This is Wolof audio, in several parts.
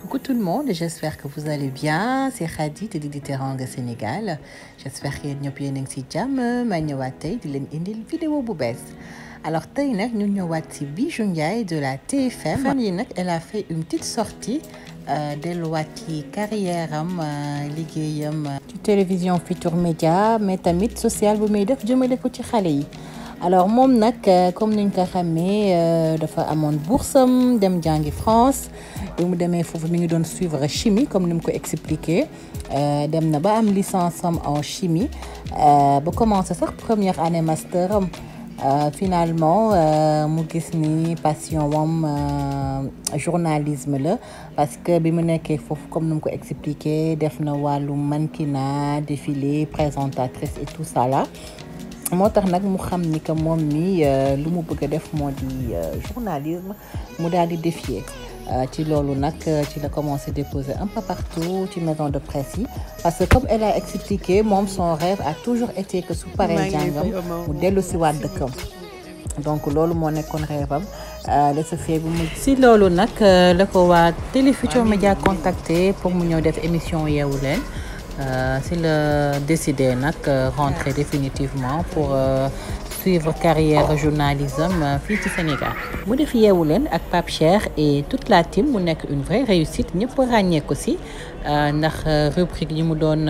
coucou tout le monde j'espère que vous allez bien c'est Khady de Didi Teranga Sénégal j'espère que yéen ñëpp yéen a ngi ci jàmm ma ñëwaat tey di leen indil vidéo bu bees alors tey nag ñu ñëwaat ci Bijou Ndiaye de la TFM fan yi nag elle a fait une petite sortie delluwaat ci carrière am liggéeyam ci télévision Futurs Médias mais tamit social bu muy def jëmale ko ci xale yi alors moom nag comme niñ ko xamee dafa amoon boursam dem jàngi France bi mu demee foofu mi ngi doon suivre chimie comme ni mu ko expliqué dem na ba am licence am en chimie ba commencé sax première année master am finalement mu gis ni passion wam journalisme la parce que bi mu nekkee foofu comme ni mu ko expliqué def na wàllu mannequinat défilé présentatrice et tout ça là moo tax nag mu xam ni que moom mi lu mu bëgg a def moo di journalisme mu daal di défier ci loolu nag ci la commencé déposer un peu partout ci maison de presse yi parce que comme elle a expliqué moom son rêve a toujours été que su paree jàngam mu dellu si waat dëkkam donc loolu moo nekkoon rêve am de ce fait bu mu si loolu nag la ko waa Télé Futurs Médias contacté pour mu ñëw def émission yeewu leen si la décidé nag rentrer définitivement pour suivre carrière journalisme fii ci Sénégal mu def yeewu leen ak Pape Cheikh et toute la team mu nekk une vraie réussite ñëpp ràññee ko si ndax rubrique yi mu doon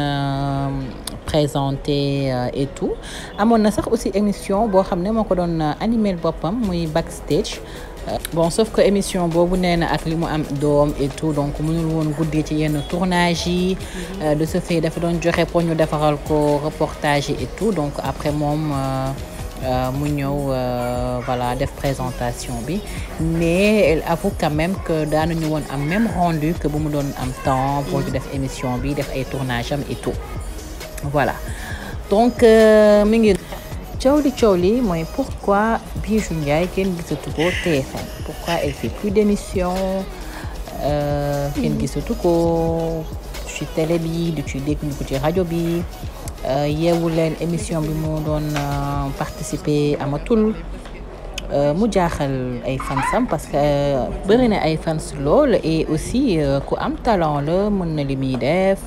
présenté et tout amoon na sax aussi émission boo xam ne moo ko doon animé boppam muy backstage bon sauf que émission boobu nee na ak li mu am doom et tout donc mënul woon guddee ci yenn tournage yi de ce fait dafa doon joxe pour ñu defaral ko reportage yi et tout donc après moom mu ñëw voilà def présentation bi mais elle avoue quand même que daanuñu woon am même rendu que bu mu doon am temps pour ñu def émission bi def ay tournage am et tout voilà donc mi ngi coow li coow li mooy pourquoi Bijou Ndiaye kenn gisatu ko TFM pourquoi elle fait plus d'émission kenn gisatu ko ci télé bi du ci dégg ñu ko ci rajo bi yeewu leen émission bi mu doon participer amatul mu jaaxal ay fansam parce que bëri na ay fans lool et aussi ku am talent la mën na li muy def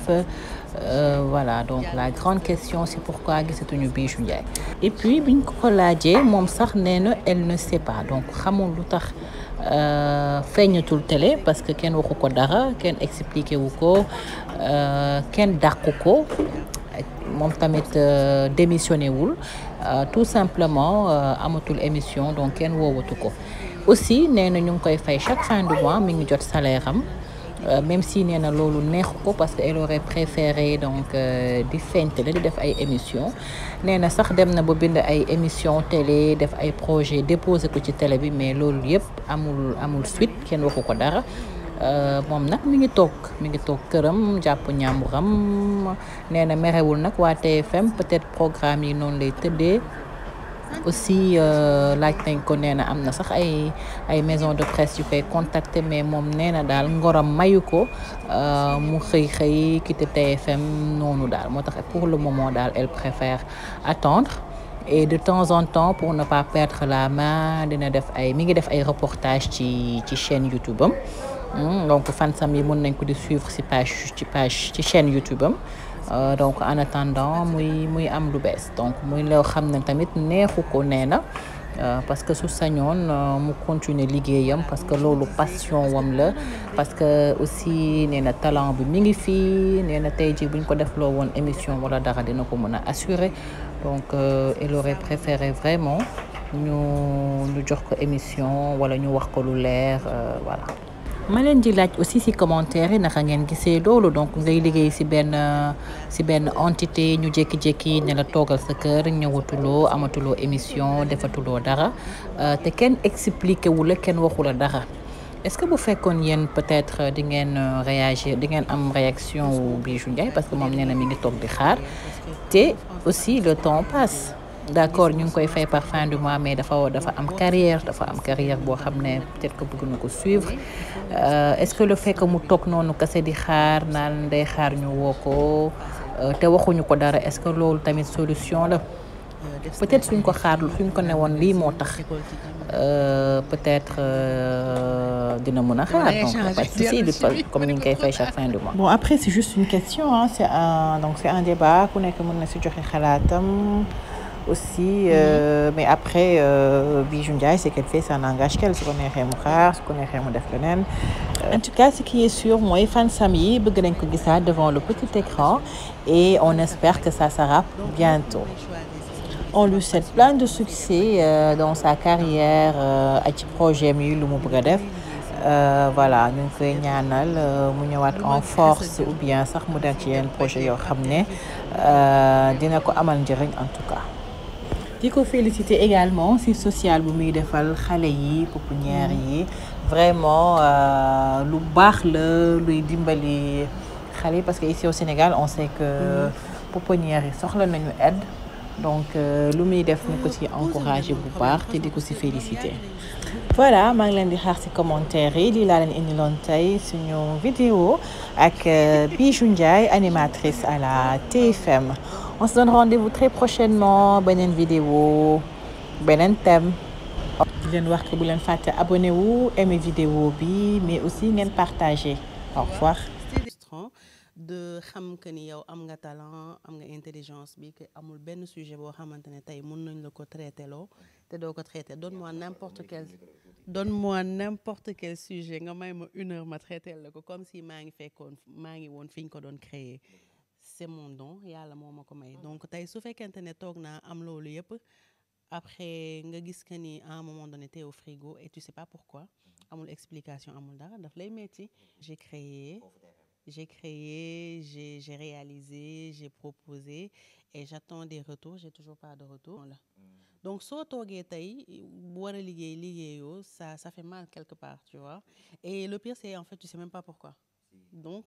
voilà donc la grande question c'est pourquoi gisatuñu Bijou Ndiaye et puis biñ ko ko laajee moom sax nee na elle ne sait pas donc xamul lu tax feeñatul télé parce que kenn waxu ko dara kenn expliqué wu ko kenn dàqu ko moom tamit démissionné wul tout simplement amatul émission donc kenn woowatu ko aussi nee na ñu ngi koy fay chaque fin du mois mi ngi jot salaire am même si nee na loolu neexu ko parce que elle aurait préféré donc di feeñ télé di def ay émission nee na sax dem na ba bind ay émission télé def ay projet déposé ko ci télé bi mais loolu yëpp amul amul suite kenn waxu ko dara moom nag mi ngi toog mi ngi toog këram jàpp ñàmburam nee na merewul nag waa TFM peut-être programme yi noonu lay tëddee aussi laaj nañ ko nee na am na sax ay ay maison de presse yu koy contacter mais moom nee na daal ngoram mayu ko mu xëy xëy quitter TFM noonu daal moo tax pour le moment daal elle préfère attendre et de temps en temps pour ne pas perdre la main dina def ay mi ngi def ay reportage ci ci chaîne YouTube am donc fansam yi mën nañ ko di suivre ci page ci page ci chaîne YouTube am donc en attendant muy muy am lu bees donc muy loo xam ne tamit neexu ko nee na parce que su sañoon mu continuer liggéeyam parce que loolu passion wam la parce que aussi nee na talent bi mi ngi fii nee na tey jii buñ ko defloo woon émission wala dara dina ko mën a assurer donc elle aurait préféré vraiment ñu ñu jox ko émission wala ñu wax ko lu leer voilà ma leen di laaj aussi ci commentaire yi naka ngeen gisee loolu donc ngay liggéey ci benn ci benn entité ñu jékki-jékki ne la toogal sa kër ñëwatuloo amatuloo émission defatuloo dara te kenn expliqué wu la kenn waxu la dara est-ce que bu fekkoon yéen peut-être di ngeen réagir di ngeen am réaction wu Bijou Ndiaye parce que moom nee na mi ngi toog di xaar te aussi le temps passe d'accord ñu ngi koy fay par fin du mois mais dafa dafa am carrière dafa am carrière boo xam ne peut-être que bëgg na ko suivre est-ce que le fait que mu toog noonu kese di xaar naan day xaar ñu woo ko te waxuñu ko dara est-ce que loolu tamit solution la peut-être suñ ko xaarlu suñ ko newoon lii moo tax peut-être dina mën a xaar donc pas de souci comme ni ñu koy fay chaque fin du mois. bon après c'est juste une question hein c'est un donc c'est un débat ku nekk mën na si joxe xalaatam aussi euh, mais après Bijou Ndiaye c'est qu'elle fait ça n'engage qu'elle su ko neexee mu xaar su ko neexee mu def leneen en tout cas ce qui est sûr mooy fansam yi bëgg nañ ko gisaat devant le petit écran et on espère que ça sera bientôt on lui souhaite plein de succès euh, dans sa carrière ak ci projet mi lu mu bëgg a def voilà ñu ngi koy ñaanal mu ñëwaat en force ou bien sax mu dem ci yenn projet yoo xam ne dina ko amal njëriñ en tout cas di ko féliciter également ci social bu muy defal xale yi pouponnière yi vraiment lu baax la luy dimbali xale yi parce que ici au Sénégal on sait que pouponnière yi soxla nañu aide donc lu muy def ñu ko ci encourager bu baax te di ko ci féliciter voilà maa ngi leen di xaar ci commentaire yi lii laa leen indiloon tey suñu vidéo ak Bijou Ndiaye animatrice à la TFM on se donne rendez-vous très prochainement beneen vidéo beneen thème di leen wax que bu leen fàtte abonné wu aimer vidéo bi mais aussi ngeen partager au revoir de xam que ni yow am nga talent am nga intelligence bi que amul benn sujet boo xamante ne tey mën nañ la ko traité loo te doo ko traité donne-moi n'importe quel donne-moi n'importe quel sujet nga may ma une heure ma traité la ko comme si maa ngi fekkoon maa ngi woon fi ñu ko doon créer c'est mon don yàlla moo ma ko may donc tey su fekkente ne toog naa am loolu yëpp après nga gis que ni à un moment donné t'es au frigo et tu sais pas pourquoi amul explication amul dara daf lay metti j'ai créé j'ai créé j'ai j'ai réalisé j'ai proposé et j'attends des retours j'ai toujours pas de retour là donc soo toogee tey war a liggéey liggéeyoo ça ça fait mal quelque part tu vois et le pire c'est en fait tu sais même pas pourquoi donc